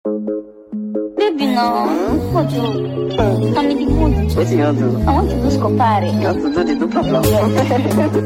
Baby, no. What you? Tell me the mood. Wetin you wan do? I want to do scopare. You want to do the dupla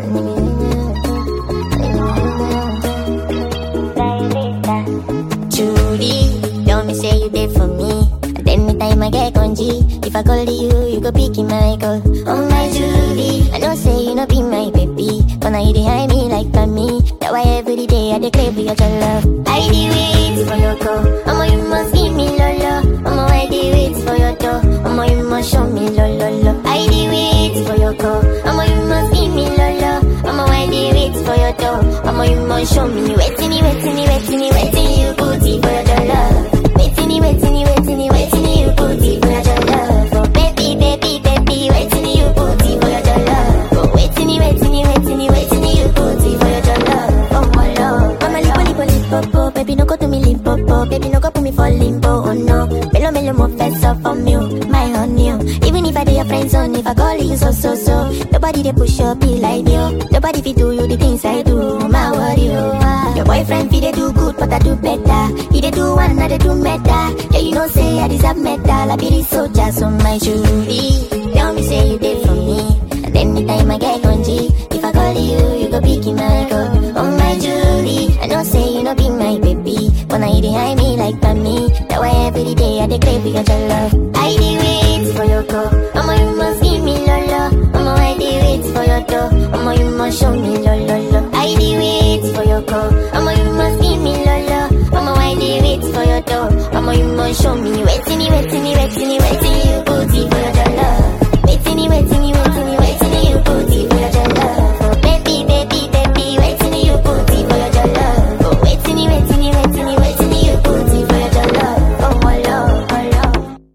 Judy, tell me say you there for me. And anytime I get congee, if I call you, you go pick my call. Oh my Judy, I know say you no be my baby, but now you behind me like for me. That why every day I declare for your love. I do wait for your call. Mama, you must give me lolo. Mama, I do wait for your door. Mama, you must show me lolo. lo. I do wait for your call. Mama, you must give me lolo. Mama, I do wait for your door. Mama, you must show me waiting, waiting, waiting, waiting. You booty for your love. Waiting, waiting, waiting, waiting. You booty for your love. Oh baby, baby, baby, waiting. You booty for your love. Oh waiting, waiting, waiting, waiting. You booty for your love. Oh my love. Mama, lipo, lipo, lipo, baby, no go to me limpo, baby, no go put me for limbo. Oh no, melo, melo, mo fess up from you, my honey. oh. Even if I do your friends on, if I call you so, so, so, nobody they push up be like you. Nobody fit do you the things I do. My worry, oh, ah. Your boyfriend fit they do good, but I do better. He they do one, I they do better. Yeah, you know say I deserve medal. I be the soldier, so my jury. Tell me say you did for me. And anytime I get congee, if I call you, you go pick my call. Oh my Julie, I know say you no be my baby, but now you behind me like for me. That why every day I declare for your love. I dey wait for your call. Mama, you must give me lolo. Mama, I dey wait for your door. Mama, you must show me lolo. lo. I dey wait for your call.